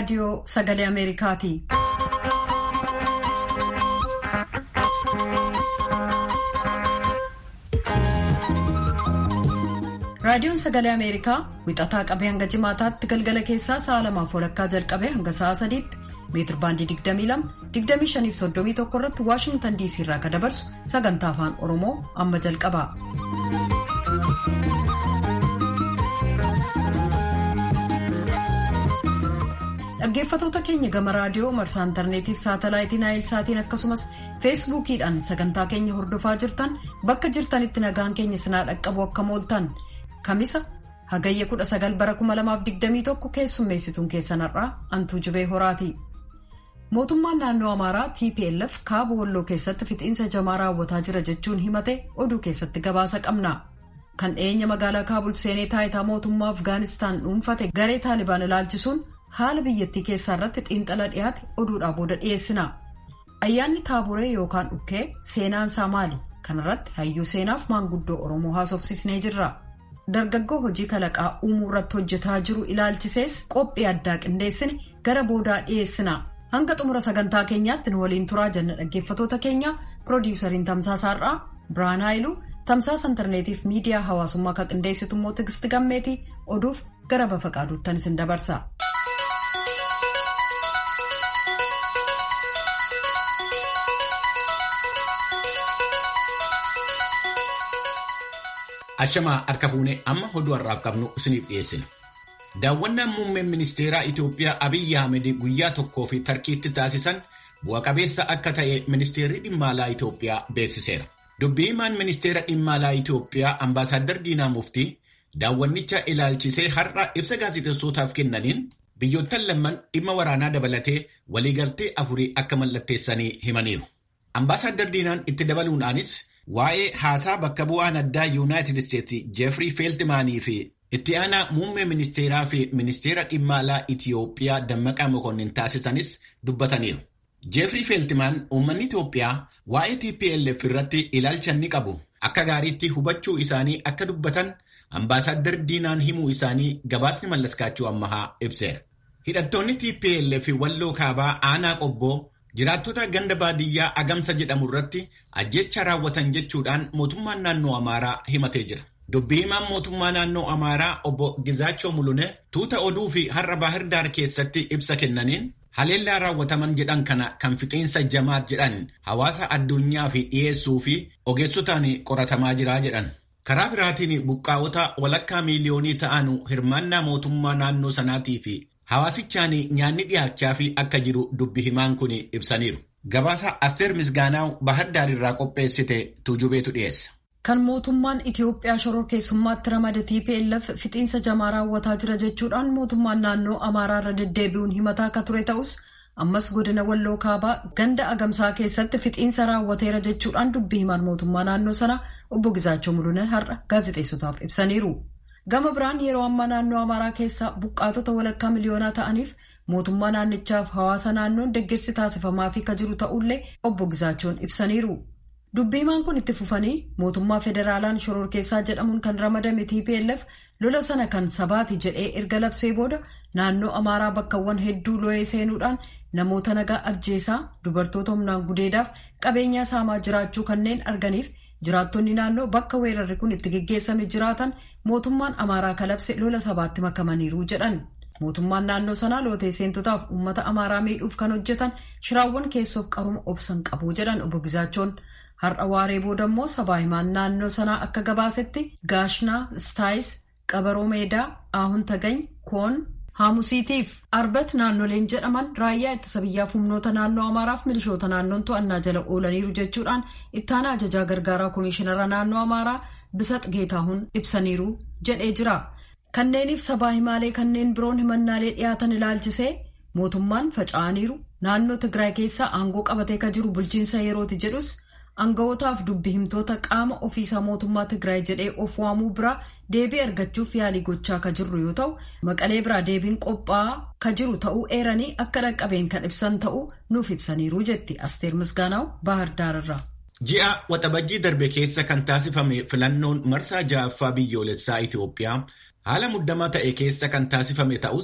raadiyoo sagalee Ameerikaati. Raadiyoon sagalee Ameerikaa wixataa qabee hanga jimaataatti galgala keessaa sa'a lamaaf walakkaa jalqabee hanga sa'a sadiitti meetir baandii 22 25 irratti Waashingtan DC irraa kan dabarsu sagantaa afaan Oromoo amma jalqaba. Dhaggeeffatoota keenya gama raadiyoo marsaa intarneetiif saatalaayitii naayil saatiin akkasumas feesbuukiidhaan sagantaa keenya hordofaa jirtan bakka jirtanitti nagaan keenya sinaa dhaqqabu akka mooltan kamisa hagayya 19 bara 2021 keessummeessituun keessanarraa antuu jibee horaati. Mootummaan naannoo Amaaraa TPLF kaaba walloo keessatti fixiinsa jamaa raawwataa jira jechuun himate oduu keessatti gabaasa qabna. Kan dhiyeenya magaalaa Kaabul seenee taayitaa mootummaa Afgaanistaan dhuunfate garee Taalibaan ilaalchisuun haala biyyattii keessaa irratti xiinxala dhiyaate oduudhaa booda dhiyeessina. Ayyaanni taaburee yookaan dhukkee seenaansaa maali? Kanarratti hayyuu seenaaf maanguddoo Oromoo haasofsisnee jirra. Dargaggoo hojii kalaqaa uumuu irratti hojjetaa jiru ilaalchisees qophii addaa qindeessine gara boodaa dhiyeessina. Hanga xumura sagantaa keenyaatti nu waliin turaa jenna dhaggeeffatoota keenya piroodiwusariin tamsaasaarraa Birhaan Haayiluu tamsaasa intarneetiif miidiyaa hawaasummaa kan qindeessitu immoo Tigisti Gammeetii oduuf gara bafa qaaduuttan isin dabarsa. Ashamaa harka fuunee amma oduu har'aaf qabnu isiniif dhiyeessina. Daawwannaan muummeen ministeeraa Itoophiyaa Abiyyi Ahmed guyyaa tokkoo fi tarkiitti taasisan bu'a qabeessa akka ta'e ministeerri dhimma alaa Itoophiyaa beeksiseera. Dubbii himaan ministeera dhimma alaa Itoophiyaa Ambaasaadder Diinaa Muftii daawwannicha ilaalchisee har'a ibsa gaazexeessootaaf kennaniin biyyoottan lamman dhimma waraanaa dabalatee waliigaltee afurii akka mallatteessanii himaniiru. Ambaasaadder Diinaan itti dabaluudhaanis waa'ee haasaa bakka bu'aan addaa yuunaayitid isteetsi jeefrii feeltimaanii fi itti aanaa muummee ministeeraa fi ministeera dhimma alaa Itiyoophiyaa dammaqaa mokonnin taasisanis dubbataniiru. jeefrii feeltimaan uummanni Itoophiyaa waa'ee TPLF irratti ilaalcha ni qabu akka gaariitti hubachuu isaanii akka dubbatan ambaasaadder diinaan himuu isaanii gabaasni mallaskaachuu ammahaa ibseera. Hidhattoonni TPLF walloo kaabaa aanaa qobboo jiraattota ganda baadiyyaa agamsa jedhamu irratti ajjecha raawwatan jechuudhaan mootummaan naannoo Amaaraa himatee jira. Dubbii himaan mootummaa naannoo Amaaraa obbo Gizaachoo Mulune tuuta oduu fi har'a Baahirdaar keessatti ibsa kennaniin haleellaa raawwataman jedhan kana kan fixiinsa jamaat jedhan hawaasa addunyaa fi dhiyeessuu fi ogeessotaan qoratamaa jira jedhan. Karaa biraatiin buqqaa'ota walakkaa miiliyoonii ta'an hirmaannaa mootummaa naannoo sanaatii fi hawaasichaan nyaanni dhiyaachaa fi akka jiru dubbi himaan kun ibsaniiru. Gabaasa Asteer Misgaanaaw Baahirdaar irraa qopheessite tuujubeetu dhiyeessa. Kan mootummaan Itiyoophiyaa shoror keessummaatti ramade TPLF fixiinsa jamaa raawwataa jira jechuudhaan mootummaan naannoo Amaaraa irra deddeebi'uun himataa akka ture ta'us ammas godina Walloo Kaabaa ganda Agamsaa keessatti fixiinsa raawwateera jechuudhaan dubbii himaan mootummaa naannoo sana obbo Gizaachoo Mulune har'a gaazexeessotaaf ibsaniiru. Gama biraan yeroo ammaa naannoo Amaaraa keessaa buqqaatota walakkaa miliyoonaa ta'aniif mootummaa naannichaaf hawaasa naannoon deeggarsi taasifamaafii ka jiru ta'ullee obbo Gizaachoon ibsaniiru. Dubbii himaan kun itti fufanii mootummaa federaalaan shoror keessaa jedhamuun kan ramadame TPLF lola sana kan sabaati jedhee erga labsee booda naannoo Amaaraa bakkawwan hedduu lo'ee seenuudhaan namoota nagaa ajjeesaa dubartoota humnaan gudeedaaf qabeenyaa saamaa jiraachuu kanneen arganiif jiraattonni naannoo bakka weerarri kun itti geggeessame jiraatan mootummaan Amaaraa kalabse lola sabaatti makamaniiru jedhan. Mootummaan naannoo sanaa lootee seentotaaf uummata Amaaraa miidhuuf kan hojjetan shiraawwan keessoof qaruma obsan qabu jedhan obbo Gizaachoon. Har'a waaree booda immoo sabaa himaan naannoo sanaa akka gabaasetti gaashnaa istaayis qabaroo meedaa aahun tagany koon haamusiitiif arbat naannoleen jedhaman raayyaa ittisa biyyaaf humnoota naannoo amaaraaf milishoota naannoon to'annaa jala oolaniiru jechuudhaan ittaanaa ajajaa gargaaraa komishinara naannoo amaaraa bisat geetaahuun ibsaniiru jedhee jira. Kanneeniif sabaa himaalee kanneen biroon himannaalee dhiyaatan ilaalchisee mootummaan faca'aniiru naannoo Tigraay keessaa aangoo qabatee ka jiru bulchiinsa yerooti jedhus. Anga'ootaaf dubbi himtoota qaama ofiisaa mootummaa Tigraay jedhee of waamuu biraa deebii argachuuf yaalii gochaa ka jirru yoo ta'u maqalee biraa deebiin qophaa'aa ka jiru ta'uu eeranii akka dhaqqabeen kan ibsan ta'uu nuuf ibsaniiru jetti Asteer Misgaanaaw Baahirdaararraa. Ji'a waxabajjii darbe keessa kan taasifame filannoon marsaa ja'affaa biyyoolessaa Itoophiyaa haala muddamaa ta'e keessa kan taasifame ta'us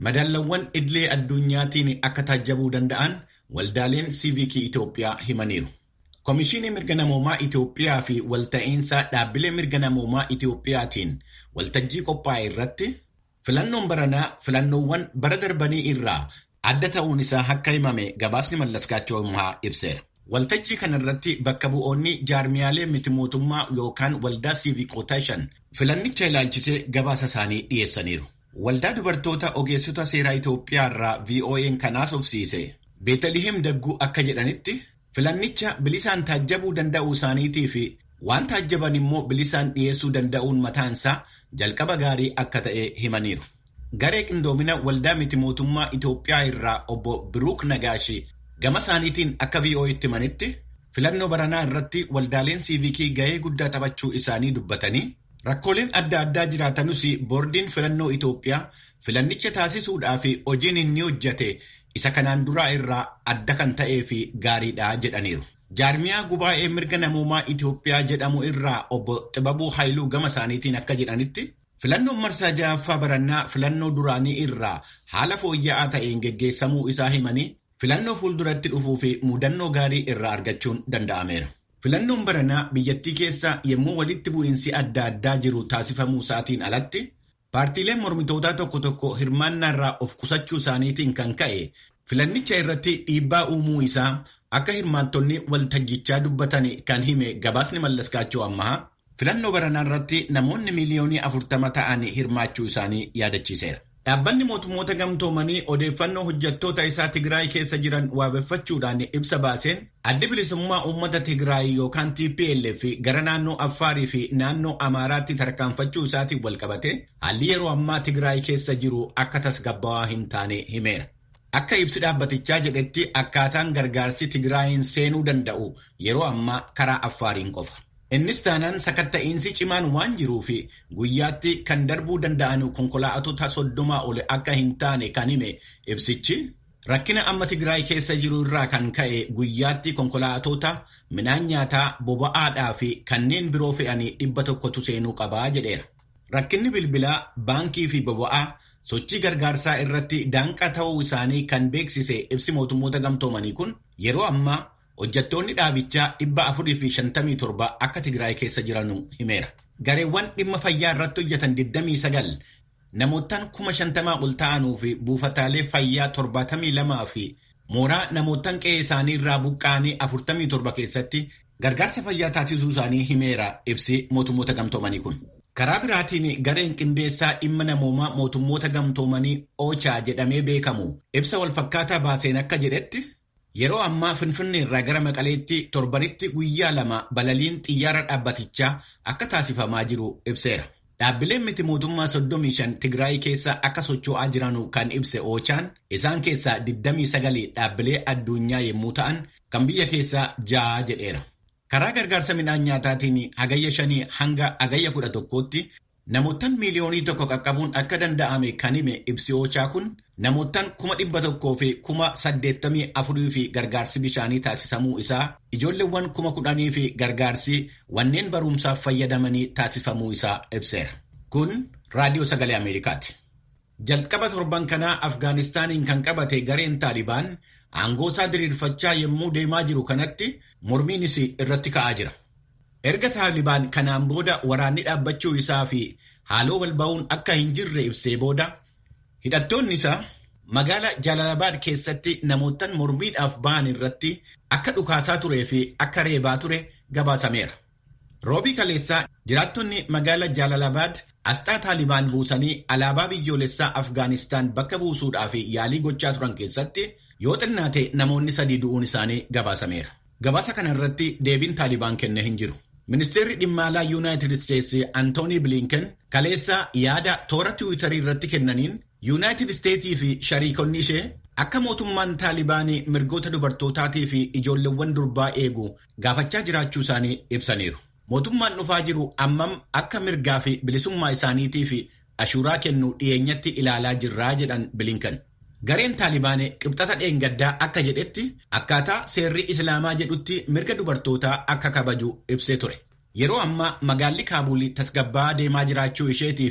madaallawwan idilee addunyaatiin akka taajabuu danda'an waldaaleen siivikii Itoophiyaa himaniiru. Komishinii mirga namoomaa Itoophiyaa fi walta'iinsa dhaabbilee mirga namoomaa Itoophiyaatiin waltajjii qophaa'e irratti filannoon baranaa filannoowwan bara darbanii irraa adda ta'uun isaa akka himame gabaasni mallaskaachoomaa ibseera. Waltajjii kana irratti bakka bu'oonni jaarmiyaalee miti mootummaa yookaan waldaa siivikootaa shan filannicha ilaalchisee gabaasa isaanii dhiyeessaniiru. Waldaa dubartoota ogeessota seeraa Itoophiyaa irraa VOA'n kanaas obsiise. Beetaliheem Dagguu akka jedhanitti filannicha bilisaan taajjabuu danda'uu isaaniitii fi waan taajjaban immoo bilisaan dhiyeessuu danda'uun mataansaa jalqaba gaarii akka ta'e himaniiru. Garee qindoomina waldaa miti mootummaa Itoophiyaa irraa obbo Biruuk Nagaashi gama isaaniitiin akka VOA'tti himanitti filannoo baranaa irratti waldaaleen siivikii gahee guddaa taphachuu isaanii dubbatanii rakkooleen adda addaa jiraatanus boordiin filannoo Itoophiyaa filannicha taasisuudhaa fi hojiin inni hojjate isa kanaan duraa irraa adda kan ta'ee fi gaariidha jedhaniiru. Jaarmiyaa gubaa'ee mirga namoomaa Itoophiyaa jedhamu irraa obbo Xibabuu Haayiluu gama isaaniitiin akka jedhanitti filannoon marsaa ja'affaa barannaa filannoo duraanii irraa haala fooyya'aa ta'een geggeessamuu isaa himanii filannoo fuulduratti dhufuu fi mudannoo gaarii irraa argachuun danda'ameera. Filannoon baranaa biyyattii keessa yommuu walitti bu'iinsi adda addaa jiru taasifamuu isaatiin alatti paartiileen mormitootaa tokko tokko hirmaannaa irraa of qusachuu isaaniitiin kan ka'e filannicha irratti dhiibbaa uumuu isaa akka hirmaattonni waltajjichaa dubbatan kan hime gabaasni mallaskaachoo ammaa filannoo baranaa irratti namoonni miiliyoonii afurtama ta'an hirmaachuu isaanii yaadachiiseera. Dhaabbanni mootummoota gamtoomanii odeeffannoo hojjettoota isaa Tigraay keessa jiran waabeffachuudhaan ibsa baaseen addi bilisummaa uummata Tigraay yookaan TPLF gara naannoo Affaarii fi naannoo Amaaraatti tarkaanfachuu isaatiin walqabate haalli yeroo ammaa Tigraay keessa jiru akka tasgabbaawaa hin taane himeera. Akka ibsi dhaabbatichaa jedhetti akkaataan gargaarsi Tigraayin seenuu danda'u yeroo ammaa karaa Affaariin qofa. Innis taanaan sakatta'iinsi cimaan waan jiruuf guyyaatti kan darbuu danda'an konkolaatota soddomaa ol akka hin taane kan hime ibsichi rakkina amma Tigraay keessa jiru irraa kan ka'e guyyaatti konkolaatota midhaan nyaataa boba'aadhaa fi kanneen biroo fe'anii dhibba tokkotu seenuu qabaa jedheera. Rakkinni bilbilaa baankii fi boba'aa sochii gargaarsaa irratti daanqaa ta'uu isaanii kan beeksise ibsi mootummoota gamtoomanii kun yeroo ammaa hojjettoonni dhaabichaa dhibba afurii fi shantamii torba akka Tigraay keessa jiranu himeera. Gareewwan dhimma fayyaa irratti hojjetan 29 namootaan kuma shantamaa ol ta'anuu fi buufataalee fayyaa torbaatamii lamaa fi mooraa namootaan qe'ee isaanii irraa buqqa'anii 47 keessatti gargaarsa fayyaa taasisuu isaanii himeera ibsi mootummoota gamtoomanii kun. Karaa biraatiin gareen qindeessaa dhimma namoomaa mootummoota gamtoomanii Oochaa jedhamee beekamu ibsa walfakkaataa baaseen akka jedhetti yeroo ammaa Finfinnee irraa gara Maqaleetti torbanitti guyyaa lama balaliin xiyyaara dhaabbatichaa akka taasifamaa jiru ibseera. Dhaabbileen miti mootummaa 35 Tigraay keessa akka socho'aa jiranu kan ibse Oochaan isaan keessaa 29 dhaabbilee addunyaa yommuu ta'an kan biyya keessaa ja'a jedheera. Karaa gargaarsa midhaan nyaataatiin hagayya shanii hanga hagayya kudha tokkootti namootaan miiliyoonii tokko qaqqabuun akka danda'ame kan hime ibsi Oochaa kun namootaan kuma dhibba tokkoo fi kuma saddeettamii afurii fi gargaarsi bishaanii taasisamuu isaa ijoolleewwan kuma kudhanii fi gargaarsi wanneen barumsaaf fayyadamanii taasifamuu isaa ibseera. Kun raadiyoo sagalee Ameerikaati. Jalqaba torban kanaa Afgaanistaaniin kan qabate gareen Taalibaan aangoo isaa diriirfachaa yommuu deemaa jiru kanatti mormiinis irratti ka'aa jira. Erga Taalibaan kanaan booda waraanni dhaabbachuu isaa fi haaloo wal ba'uun akka hin jirre ibsee booda hidhattoonni isaa magaalaa Jaalalabaad keessatti namootaan mormiidhaaf ba'an irratti akka dhukaasaa turee fi akka reebaa ture gabaasameera. Roobii kaleessaa jiraattonni magaalaa Jaalalabaad asxaa Taalibaan buusanii alaabaa biyyoolessaa Afgaanistaan bakka buusuudhaaf yaalii gochaa turan keessatti yoo xinnaate namoonni sadii du'uun isaanii gabaasameera. Gabaasa kana irratti deebiin Taalibaan kenne hin jiru. Ministeerri dhimma alaa Yuunaayitid Isteetsi Antoonii Bilinken kaleessa yaada toora tiwiitarii irratti kennaniin Yuunaayitid Isteetii fi shariikonni ishee akka mootummaan Taalibaanii mirgoota dubartootaatii fi ijoolleewwan durbaa eegu gaafachaa jiraachuu isaanii ibsaniiru. Mootummaan dhufaa jiru ammam akka mirgaa fi bilisummaa isaaniitii fi ashuuraa kennu dhiyeenyatti ilaalaa jirraa jedhan Bilinken. Gareen Taalibaanii qibxata dheengaddaa akka jedhetti akkaataa seerri Islaamaa jedhutti mirga dubartootaa akka kabaju ibsee ture. Yeroo ammaa magaalli Kaabuulii tasgabbaa'aa deemaa jiraachuu isheetii fi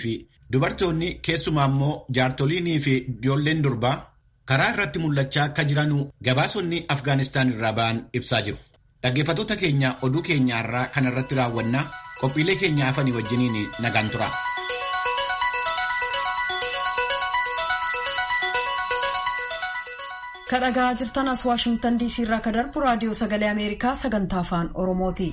Dubartoonni keessumaa immoo jaartoliinii fi ijoolleen durbaa karaa irratti mul'achaa akka jiran gabaasonni Afgaanistaan irraa ba'an ibsaa jiru. Dhaggeeffattoota keenya oduu keenyaarraa kan irratti raawwannaa qophiilee keenya hafanii wajjiniin nagaan tura. kadhagaa jirtan as waashingtan diisii irraa ka darbu raadiyoo sagalee ameerikaa sagantaa afaan oromooti.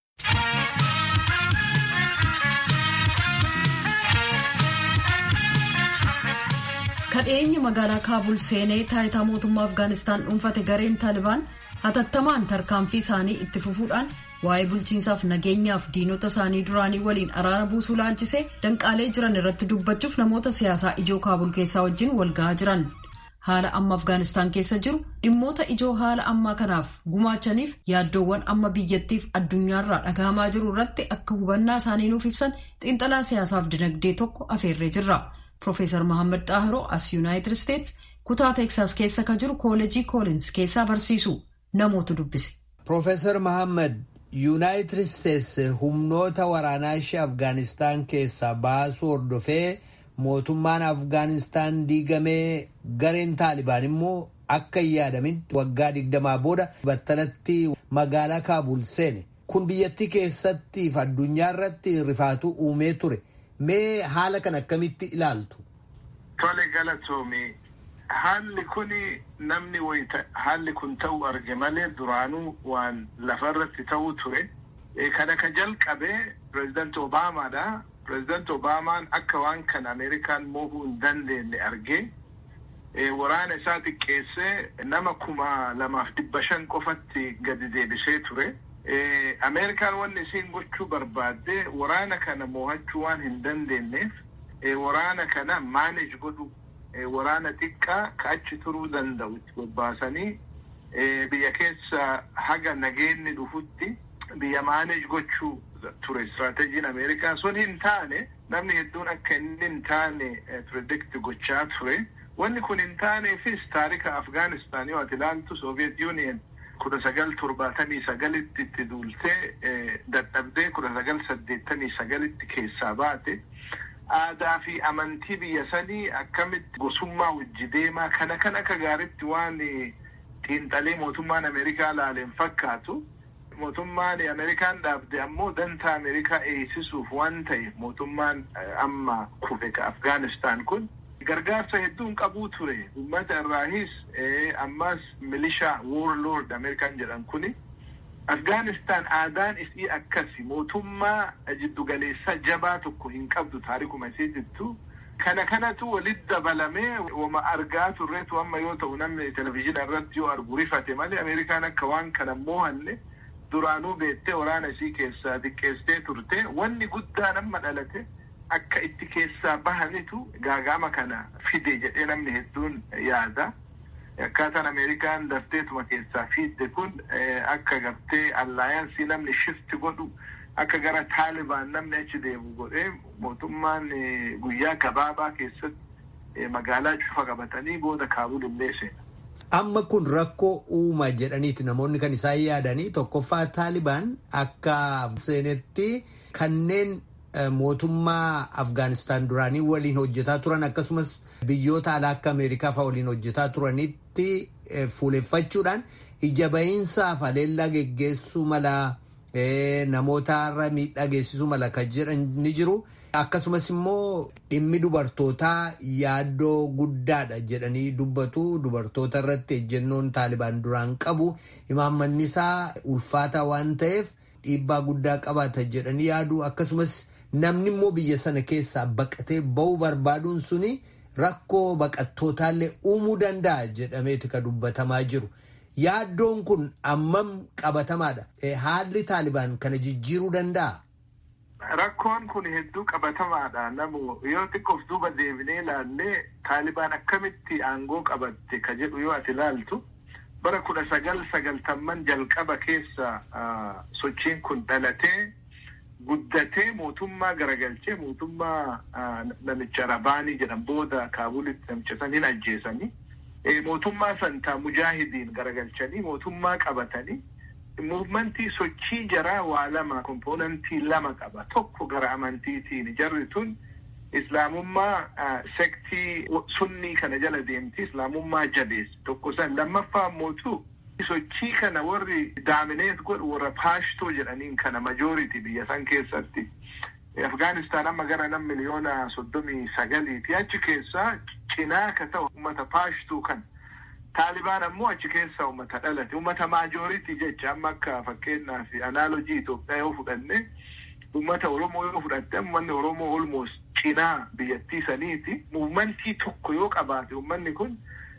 kadheenyi magaalaa kaabul seenee taayitaa mootummaa afgaanistaan dhuunfate gareen taalibaan hatattamaan tarkaanfii isaanii itti fufuudhaan waa'ee bulchiinsaaf nageenyaaf diinota isaanii duraanii waliin araara buusuu laalchisee danqaalee jiran irratti dubbachuuf namoota siyaasaa ijoo kaabul keessaa wajjin walga'aa jiran. haala amma afgaanistaan keessa jiru dhimmoota ijoo haala ammaa kanaaf gumaachaniif yaaddoowwan amma biyyattiif addunyaarraa dhagahamaa jiru irratti akka hubannaa isaanii nuuf ibsan xiinxalaa siyaasaaf dinagdee tokko afeerree jirra Profeesar Mohaammed Xaahiroo as Yuunaayitid Isteets kutaa Teeksaas keessa ka jiru kooleejii koolins keessaa barsiisu namootu dubbise. Profeesar Mohaammed Yuunaayitid Isteets humnoota waraanaa ishee Afgaanistaan keessaa baasuu hordofee. mootummaan afgaanistaan diigamee gareen taalibaan immoo akka hin yaadamitti waggaa digdamaa booda battalatti magaalaa kaabul seene kun biyyattii keessatti fi addunyaa irratti rifaatuu uumee ture mee haala kan akkamitti ilaaltu. Tole galatoomi haalli kun namni wayita haalli kun ta'u arge malee duraanuu waan lafarratti ta'uu ture kana ka jalqabe pireezidaanti Obaamaadha. Pireezidaanti Obaamaan akka waan kana Ameerikaan mo'uu hin dandeenye argee waraana isaa xiqqeessee nama kuma lamaaf dhibba shan qofatti gadi deebisee ture. Ameerikaan wanni isiin gochuu barbaadde waraana kana mo'achuu waan hin dandeenyeef waraana kana maanej godhu waraana xiqqaa ka achi turuu danda'u itti bobbaasanii biyya keessa haga nageenni dhufutti biyya maanej gochuu ture istiraataajiin ameerikaa sun hin taane namni hedduun akka inni hin taane piredikt gochaa ture wanni kun hin taaneefis taarika afgaanistaan yoo ati ilaaltu sooviyeet yuuniyen kudha sagal torbaatamii sagalitti itti duultee dadhabdee kudha sagal saddeettamii sagalitti keessaa baate aadaa fi amantii biyya sanii akkamitti gosummaa wajji deemaa kana kan akka gaaritti waan xiinxalee mootummaan ameerikaa laaleen fakkaatu. mootummaan ameerikaan dhaabde ammoo dantaa ameerikaa eegsisuuf waan ta'e mootummaan amma kufe ka afgaanistaan kun gargaarsa hedduun qabuu ture ummata irraahis ammas milishaa woorloord ameerikaan jedhan kuni afgaanistaan aadaan isii akkasi mootummaa jiddugaleessaa jabaa tokko hin qabdu taarikuma isiitittu kana kanatu walitti dabalamee wama argaa turreetu amma yoo ta'u namni televizhiina irratti yoo argu rifate malee ameerikaan akka waan kana mohanne duraanuu beettee waraana isii keessaa xiqqeessitee turte wanni guddaan amma dhalate akka itti keessaa bahanitu gaagama kana fide jedhee namni hedduun yaada. Akkaataan Ameerikaan dafteetuma keessaa fidde kun akka gartee allaayansii namni shifti godhu akka gara taalibaan namni achi deemu godhee mootummaan guyyaa gabaabaa keessatti magaalaa cufa qabatanii booda kaabul illee seena. Amma kun rakkoo uuma jedhaniiti namoonni kan isaan yaadanii tokkoffaa taalibaan akka seenetti kanneen mootummaa Afgaanistaan duraanii waliin hojjetaa turan akkasumas biyyoota alaa akka Ameerikaa fa'aa waliin hojjetaa turanitti fuuleffachuudhaan ija bahiinsaaf haleellaa geggeessuu mala namootarra miidhaa geessisuu mala kan jedhan ni jiru. Akkasumas immoo dhimmi dubartootaa yaaddoo guddaadha jedhanii dubbatu dubartoota irratti ejjennoon taalibaan duraan qabu imaammanni isaa ulfaataa waan ta'eef dhiibbaa guddaa qabaata jedhanii yaadu akkasumas namni immoo biyya sana keessaa baqatee ba'uu barbaaduun suni rakkoo baqattootallee uumuu danda'a jedhameeti kan dubbatamaa jiru. Yaaddoon kun ammam qabatamaadha. Haalli taalibaan kana jijjiiruu danda'a. Rakkoon kun hedduu qabatamaadha namu yoo xiqqoof duuba deebinee ilaallee taalibaan akkamitti aangoo qabatte ka jedhu yoo ati ilaaltu bara kudha sagal sagaltamman jalqaba keessa sochiin kun dhalatee guddatee mootummaa garagalchee mootummaa namicha rabaanii jedhan booda kaabulitti namicha san hin ajjeesanii mootummaa santaa mujaahidiin garagalchanii mootummaa qabatanii muuvmentii sochii jaraa waa lama kompoonantii lama qaba tokko gara amantiitiin jarri tun islaamummaa sektii sunnii kana jala deemti islaamummaa jabeessi tokko san lammaffaa mootu sochii kana warri daamineet godhu warra paashtoo jedhaniin kana majooriti biyya san keessatti afgaanistaan amma gara nam miliyoona soddomii sagaliiti achi keessaa cinaa ka ta'u ummata paashtuu kan taalibaan ammoo achi keessaa ummata dhalate ummata maajooritii jecha amma akka fakkeenyaaf anaalojii Itoophiyaa yoo fudhanne ummata Oromoo yoo fudhatte ummanni Oromoo olmoos cinaa biyyattii saniiti muumantii tokko yoo qabaate ummanni kun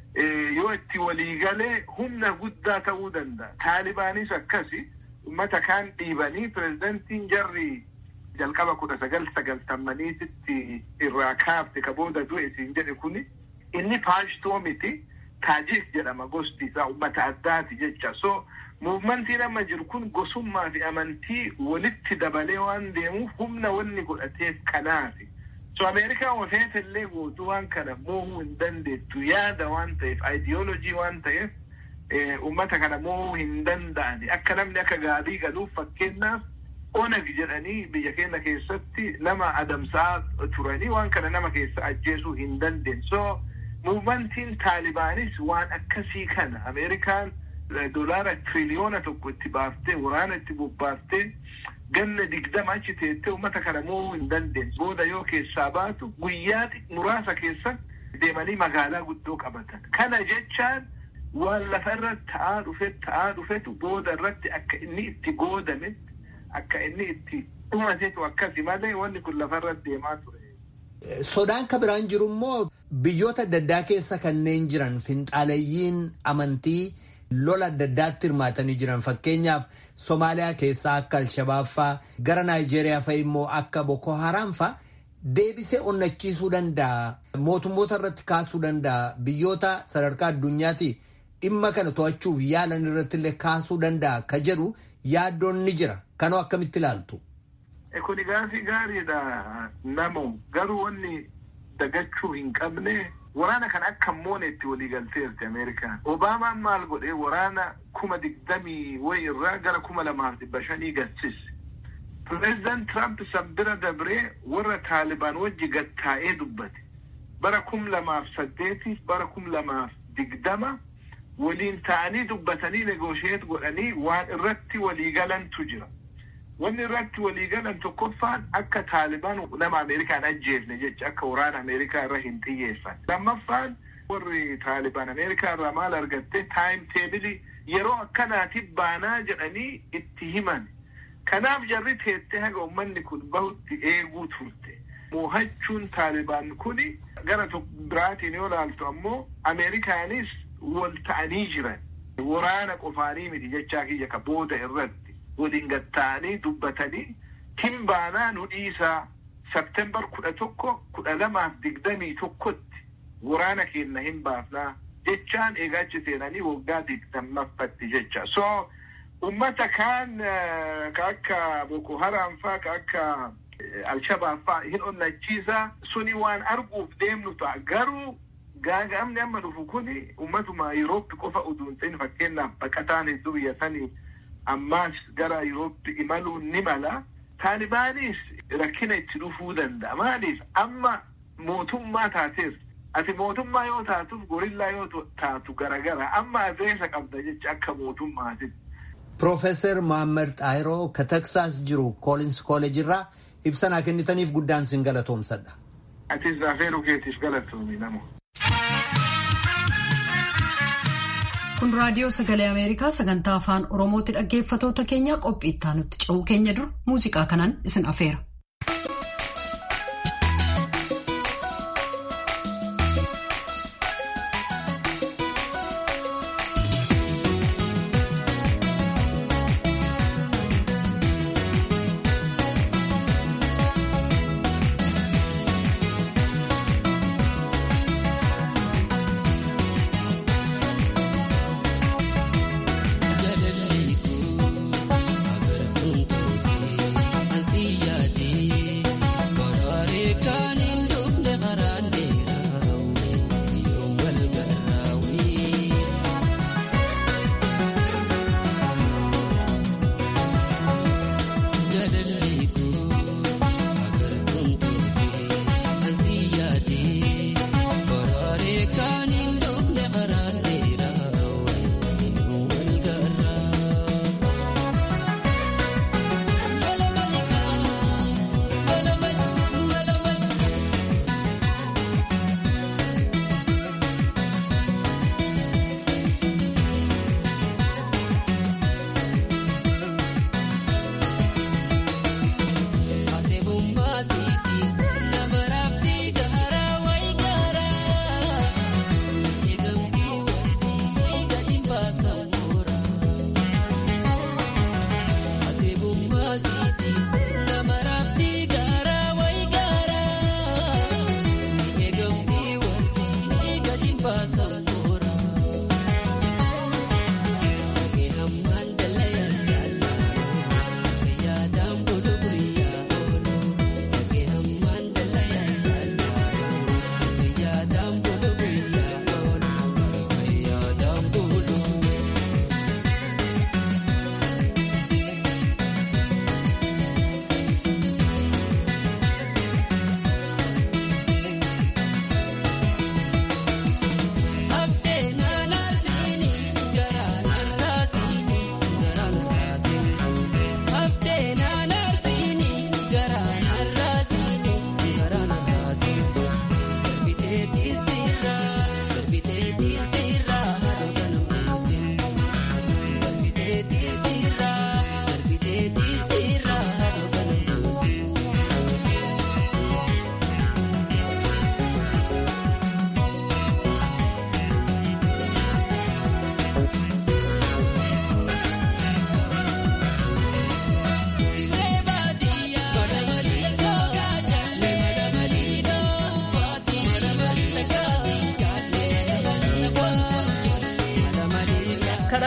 yoo itti waliigalee humna guddaa ta'uu danda'a. Taalibaanis akkasi ummata kaan dhiibanii pirezidantiin jarri jalqaba kudha sagal sagaltamaniititti irraa kaafte ka booda du'e siin jedhe kuni inni paashtoo miti taajik jedhama gosti isaa ummata addaati jecha so muumantiin amma jiru kun gosummaa fi amantii walitti dabalee waan deemuuf humna wanni godhateef kanaati. so ameerikaan ofeet illee gootuu waan kana moohuu hin dandeettu yaada waan ta'eef ayidiyoolojii waan ta'eef ummata kana moohuu hin danda'ani akka namni akka gaarii galuuf fakkeenyaaf onag jedhanii biyya keenya keessatti nama adamsaa turanii waan kana nama keessa ajjeesuu hin dandeenye so muumantiin taalibaanis waan akkasii kana ameerikaan dolaara tiriliyoona tokko itti baaftee waraana itti bobbaaftee ganna digdama achi teettee uummata kana moo'uu hin dandeenye booda yoo keessaa baatu guyyaa muraasa keessatti deemanii magaalaa guddoo qabatan kana jechaan waan lafa irratti ta'aa dhufe ta'aa dhufetu booda irratti akka inni itti goodametti akka inni itti dhumatetu akkasi malee wanni kun lafa irratti deemaa ture. Sodaan ka biraan jiru immoo biyyoota adda addaa keessa kanneen jiran finxaalayyiin amantii lola adda addaatti hirmaatanii jiran fakkeenyaaf Somaaliyaa keessaa akka Alshabaab faa gara Naayijeeriyaa fa'i immoo akka Boko Haram faa deebisee onnachiisuu danda'a. Mootummoota irratti kaasuu danda'a. Biyyoota sadarkaa addunyaatti dhimma kana to'achuuf yaalan irratti illee kaasuu danda'a ka jedhu yaaddoon ni jira. Kanoo akkamitti ilaaltu? Kuni gaafii gaariidha namo garuu wanni dagachuu hin qabne waraana kan akka moonetti walii galteerti Ameerikaan. Obaamaan maal godhee waraana kuma digdamii wayi irraa gara kuma lamaaf dhibba shanii galchise. Pireezidaant Tiraamp san bira dabree warra Taalibaan wajji gattaa'ee dubbate. Bara kum lamaaf saddeetiif bara kum lamaaf digdama waliin ta'anii dubbatanii negoosheet godhanii waan irratti walii galantu jira. Wanni irratti walii galan tokkoffaan akka Taalibaan nama Ameerikaan ajjeefne jecha akka waraana Ameerikaa irra hin xiyyeeffan. Lammaffaan warri Taalibaan Ameerikaa irraa maal argatte taayim teebilii yeroo akkanaatiif baanaa jedhanii itti himan. Kanaaf jarri teettee haga uummanni kun bahutti eeguu turte. Moohachuun Taalibaan kuni gara biraatiin yoo laaltu ammoo Ameerikaanis wal ta'anii jiran. Waraana qofaanii miti jechaa kiyya ka booda irratti. waliin gatta'anii dubbatanii hin baanaa nu dhiisaa sabtembar kudha tokko kudha lamaaf digdamii tokkotti waraana keenya hin baafnaa jechaan eegaachi seenanii waggaa digdammaffatti jecha so ummata kaan ka akka boko haram faa ka akka alshabaab faa hin onnachiisaa suni waan arguuf deemnu ta'a garuu gaaga'amni amma dhufu kuni ummatuma Yurooppi qofa uduun ta'in fakkeenyaaf baqataan hedduu biyya sanii ammaas gara Yurooppi imaluun ni mala. Taalibaanis rakkina itti dhufuu danda'a. Maaliif amma mootummaa taateef ati mootummaa yoo taatuuf gorillaa yoo taatu garagara amma adreesa qabda jecha akka mootummaatitti. Piroofeesar Mohaammed Xaahiroo ka Teksaas jiru Koolins Kooleej irraa ibsa naa kennitaniif guddaan sin galatoomsadha. Atis afeeruu keetiif galatoomi namo. Kun raadiyoo sagalee Ameerikaa sagantaa afaan Oromooti dhaggeeffatoota keenya qophii itti aanutti ce'uu keenya dur muuziqaa kanaan isin afeera. Yaadannoo kun agartuun toosii ansi yaadee.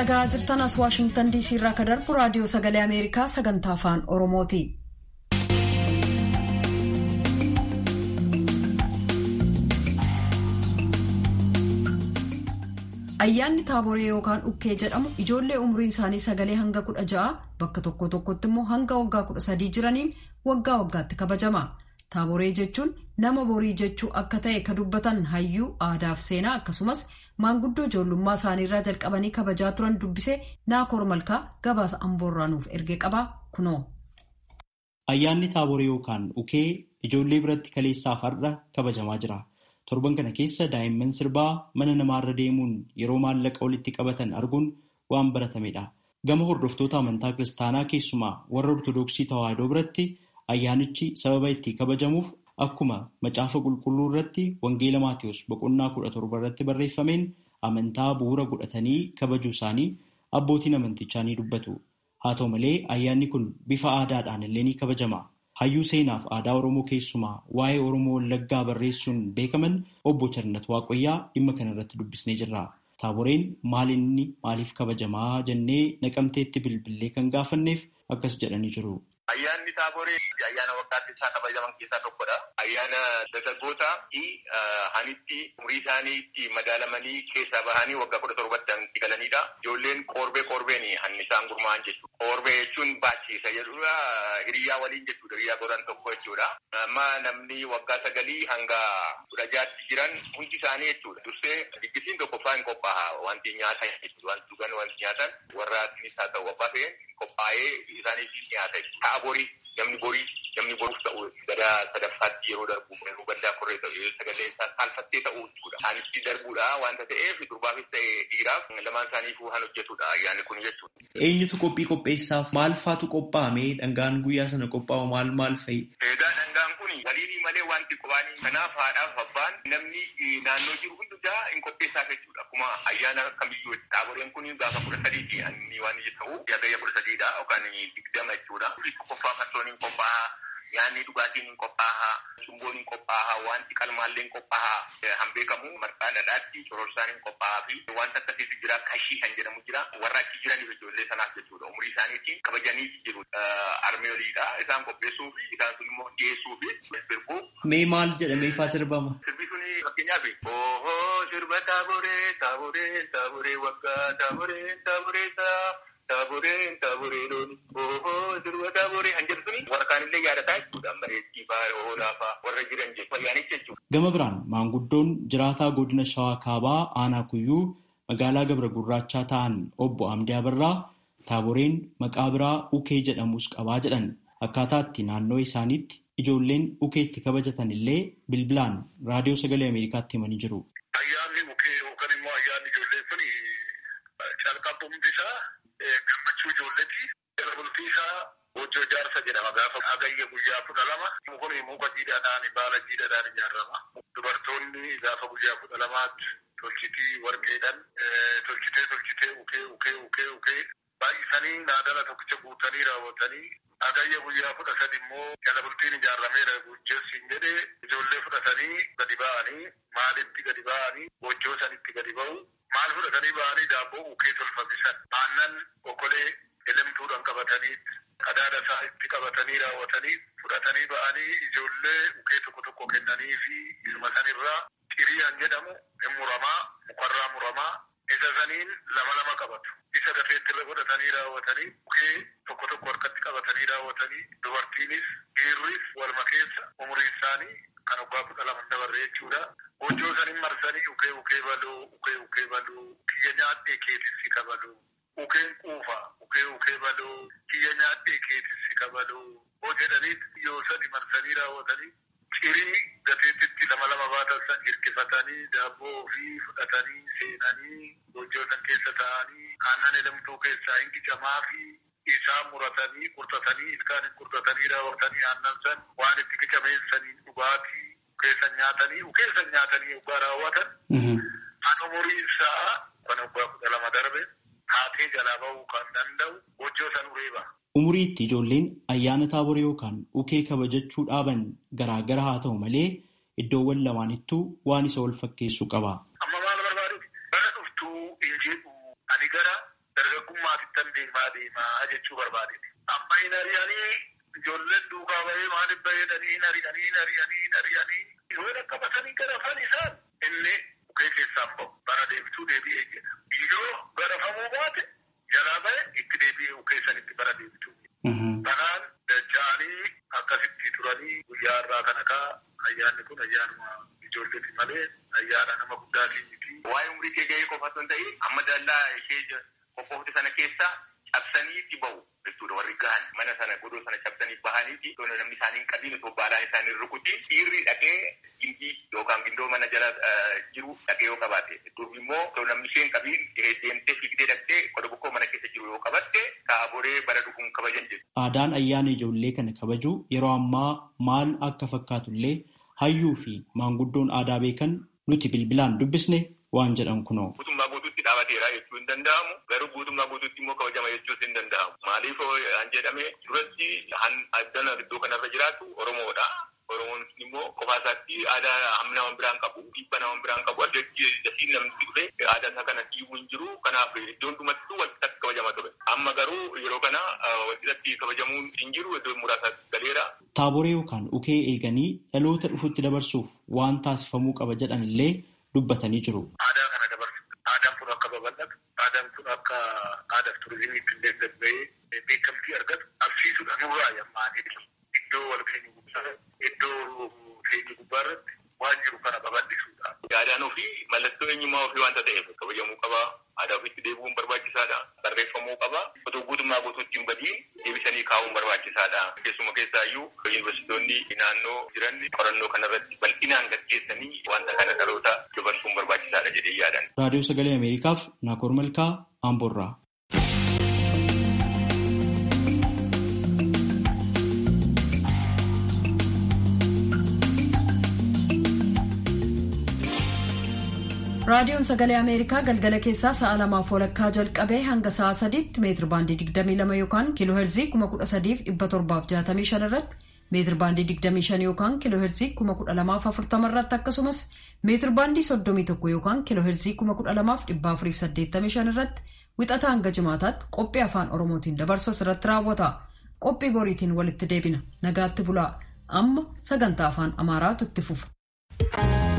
dhaga'aa jirtan as waashingtan diisii irraa ka darbu raadiyoo sagalee ameerikaa sagantaa afaan oromooti. ayyaanni taaboree yookaan ukkee jedhamu ijoollee umriin isaanii sagalee hanga kudha ja'a bakka tokko tokkotti immoo hanga waggaa kudha sadii jiraniin waggaa waggaatti kabajama taaboree jechuun nama borii jechuu akka ta'e ka dubbatan hayyuu aadaaf seenaa akkasumas maanguddoo ijoollummaa isaaniirraa jalqabanii kabajaa turan dubbisee naakoor malkaa gabaasa amboorraa nuuf ergee qaba kunoo. ayyaanni taaboree yookaan ukee ijoollee biratti kaleessaaf har'a kabajamaa jira. torban kana keessa daa'imman sirbaa mana namaarra deemuun yeroo maallaqa walitti qabatan arguun waan baratamedha. Gama hordoftoota amantaa kiristaanaa keessumaa warra Ortoodooksii Tawaahidoo biratti ayyaanichi sababa itti kabajamuuf akkuma macaafa qulqulluu irratti Wangeela Maatiyus boqonnaa kudha torba irratti barreeffameen amantaa bu'uura godhatanii kabajuu isaanii abbootiin amantichaa ni dubbatu. Haa ta'u malee ayyaanni kun bifa aadaadhaan illee ni kabajama. Hayyuu seenaaf aadaa Oromoo keessumaa waa'ee Oromoo Wallaggaa barreessuun beekaman obbo Charnat Waaqoyyaa dhimma kana irratti dubbisnee jirra. Taaboreen maal inni maaliif kabajamaa jennee naqamteetti bilbilee kan gaafanneef akkas jedhanii jiru. Ayyaanni taaboree ayyaana waggaatti isaa kabajaman keessaa tokkodha. Ayyaana dargaggootaa fi hanitti umurii isaanii itti madaalamanii keessaa bahanii waggaa kudha torbatti itti galanidha. Ijoolleen qorbee qorbeen hanni isaan gurmaa'an jechuudha. Qorbee jechuun baachiisa jedhudha. Hiriyaa waliin jechuudha. Hiriyaa godhan tokko jechuudha. Amma namni waggaa sagalii hanga kudha jaatti jiran hundi isaanii jechuudha. Dursee diggisiin tokkoffaa hin qophaa'a. Wanti nyaatan jechuudha. Wanti dhugan wanti nyaatan warra asinis haa ta'u abbaa ta'een qophaa'ee isaaniif nyaata ta'a borii namni borii namni boruuf ta'u gara sadaffaatti yeroo darbu yeroo gaddaa korree ta'u sagalee isaa saalfattee ta'uu jechuudha. Isaanitti darbuudha wanta ta'eef durbaafis ta'e dhiiraaf lamaan isaaniifuu kan hojjetudha ayyaanni kun jechuudha. Eenyutu qophii qopheessaaf maal faatu qophaa'ame dhangaan guyyaa sana qophaa'u maal maal fa'i? Egaa dhangaan kun waliin malee wanti qobaanii kanaaf haadhaaf abbaan namni naannoo jiru hundumaa hin qopheessaaf jechuudha. Akkuma ayyaana kamiyyuu taaboreen kun gaafa kudha sadiiti inni waan ta'u guyyaa kudha sadiidha yookaan digdama jechuudha. Qophaa'a farsooniin qophaa'a. Yaanni dhugaatiin hin qophaa'a. Cumboon hin qophaa'a. Wanti qalmaallee hin qophaa'a. Han beekamu marqaa dhadhaatti cororsaan hin qophaa'a fi wanta akkasiitu jira kashii kan jedhamu jira. Warra achi jiraniif ijoollee sanaaf jechuudha. Umurii isaaniitiin kabajanii jiru. Armeeliidha. Isaan qopheessuu fi isaan sun immoo dhiyeessuu fi sirbuu. Mee maal jedhamee faa sirbama? Sirbi suni fakkeenyaaf ooo sirba taaboree taaboree taaboree waggaa taaboree taaboree taa. Taaboreen taaboree looni ooo sirba taaboree kan jedhu suni warra kaanillee yaadataa jechuudha. Bareeddii fa'aa oolaa fa'aa warra jiran jechuudha. Ayyaanicha jechuudha. Gama biraan maanguddoon jiraataa godina Shawaa Kaabaa Aanaa Kuyyuu magaalaa Gabra Gurraachaa ta'an obbo Amdii Abarraa taaboreen maqaa biraa ukee jedhamus qabaa jedhan akkaataatti naannoo isaaniitti ijoolleen ukeetti kabajatan illee bilbilaan raadiyoo sagalee Ameerikaatti himanii jiru. Ayyaanni ukee yookaan immoo ayyaanni ijoollee kun calqabumti isaa gammachuu ijoolleeti. Bultii isaa hojjoo jaarsa jedhama gaafa agayya guyyaa kudha lama. Kun muka jiidhaadhaan baala jiidhaadhaan ijaarama. Dubartoonni gaafa guyyaa kudha lamaatti tolchitii warqeedhaan tolchitee tolchitee ukee ukee ukee ukee baay'isanii naadala tokkicha guutanii raawwatanii agayya guyyaa kudha sadi immoo jala bultiin ijaarameera gujjeessiin jedhee ijoollee fudhatanii gadi ba'anii maalitti gadi ba'anii hojjoo sanitti gadi ba'u maal fudhatanii ba'anii daabboo ukee tolfamisan aannan okolee elemtuudhaan qabatanii qadaada isaa itti qabatanii raawwatanii fudhatanii ba'anii ijoollee ukee tokko tokko kennanii fi isuma sanirraa xiriyaan jedhamu hin muramaa mukarraa muramaa isa saniin lama lama qabatu. Isa dafeetti irra godhatanii raawwatanii ukee tokko tokko harkatti qabatanii raawwatanii dubartiinis dhiirris walma keessa umurii isaanii kan waggaa kudha lama dabarre jechuudha. Hojjoo saniin marsanii ukee ukee baluu ukee ukee baluu kiyya nyaadhee keetissi kabaluu. Ukeen quufa ukee ukee baluu kiyya nyaadhee keetissi kabaluu. Hoo jedhanii yoo sadi marsanii raawwatanii cirii gateettitti lama lama baatan san hirkifatanii daabboo ofii fudhatanii seenanii hojjoo san keessa taa'anii aannan elemtuu keessaa hin qicamaa fi isaa muratanii qurxatanii ilkaan hin qurxatanii raawwatanii aannan san waan itti qicameessanii dhugaatii ukeessan nyaatanii ukeessan nyaatanii yoggaa raawwatan kan umuriin isaa kan waggaa kudha lama darbe haatee jalaa bahuu kan danda'u hojjoo san ureeba. Umuriitti ijoolleen ayyaana taaboree yookaan ukee kabajachuu dhaaban garaagara haa ta'u malee iddoowwan lamaanittuu waan isa wal fakkeessu qaba. Amma maal barbaaduuti? Bara dhuftuu hin jedhu ani gara dargaggummaatittan deemaa deemaa jechuu barbaade. Amma hin ari'anii ijoolleen duukaa bahee maaliif baheedhanii ari'anii ari'anii ari'anii yoo akka batanii garafan isaan inni bukkee keessaan bahu bara deebituu deebi'ee jedha. Yoo garafamuu baate jalaa bahe itti deebi'ee bukkee sanitti bara deebituu. Kanaan dacha'anii akkasitti turanii guyyaa irraa kana kaa ayyaanni kun ayyaanuma ijoolleeti malee ayyaana nama guddaatii miti. Waa'ee umrii kee gahee qofa osoo hin ta'in amma dallaa ishee qophoofte sana keessa cabsaniitti bahu jechuudha warri gahan mana sana godoo sana cabsanii bahaniiti osoo namni isaanii hin qabiin osoo baalaan isaanii rukutiin dhiirri dhaqee gindii yookaan gindoo mana jala jiru dhaqee yoo qabaate durbi immoo osoo namni ishee hin qabiin deemtee fiigdee dhaqxee qoda bokkoo mana keessa jiru yoo qabatte kaaboree bara dhufuun kabajan jedhu. Aadaan ayyaana ijoollee kana kabajuu yeroo ammaa maal akka fakkaatullee hayyuu fi maanguddoon aadaa beekan nuti bilbilaan dubbisne waan jedhan kunoo. Guutummaa guutuutti dhaabateera jechuu hin danda'amu. Garuu guutummaa guutuutti immoo kabajama jechuus hin danda'amu. Maaliif an jedhame duratti han addana iddoo kanarra jiraatu Oromoodha. Oromoon immoo qofaa isaatti aadaa hamma nama biraan qabu, dhiibba nama biraan qabu, adda dasiin namni dhufe aadaa isaa kana dhiibuu hin jiru. Kanaaf iddoon dhumattuu walqixatti kabajama ture. Amma garuu yeroo kana walqixatti kabajamuun hin jiru iddoo muraasaatti galeera. Taaboree yookaan ukee eeganii dhaloota dhufutti dabarsuuf waan taasifamuu qaba jedhan illee dubbatanii jiru. Aadaa kana dabarsu. Aadaan kun akka babal'atu, aadaan kun akka aadaaf turizimiitti illee gabba'ee beekamtii argatu qabsiisuudha. Nurraa yammaanii iddoo wal ga'ii guddaa iddoo keenya gubbaa irratti waan jiru kana babal'isuudha. Aadaan ofii mallattoo eenyummaa ofii waanta ta'eef kabajamuu qaba. Aadaa ofiitti deebi'uun barbaachisaadha. Barreeffamuu qaba. Otoo guutummaa guutuutti hin badiin deebisanii kaa'uun barbaachisaadha. Keessuma keessaayyuu yuunivarsiitonni naannoo jiran qorannoo kanarratti bal'inaan gaggeessanii wanta kana dhaloota dabarsuun barbaachisaadha jedhee yaadan. Raadiyoo Sagalee Ameerikaaf Naakoor Malkaa Amboorraa. raadiyoon sagalee ameerikaa galgala keessaa sa'a lamaaf walakkaa jalqabee hanga sa'a sadiitti meetir baandii 22 yookaan kiiloo heerzii 13765 irratti meetir baandii 25 yookaan kiiloo heerzii 12040 irratti akkasumas meetir baandii 31 yookaan kiiloo heerzii 12485 irratti wixata hanga jimaataatti qophii afaan oromootiin dabarsu irratti raawwata qophii boriitiin walitti deebina nagaatti bulaa amma sagantaa afaan amaaraatu itti fufa.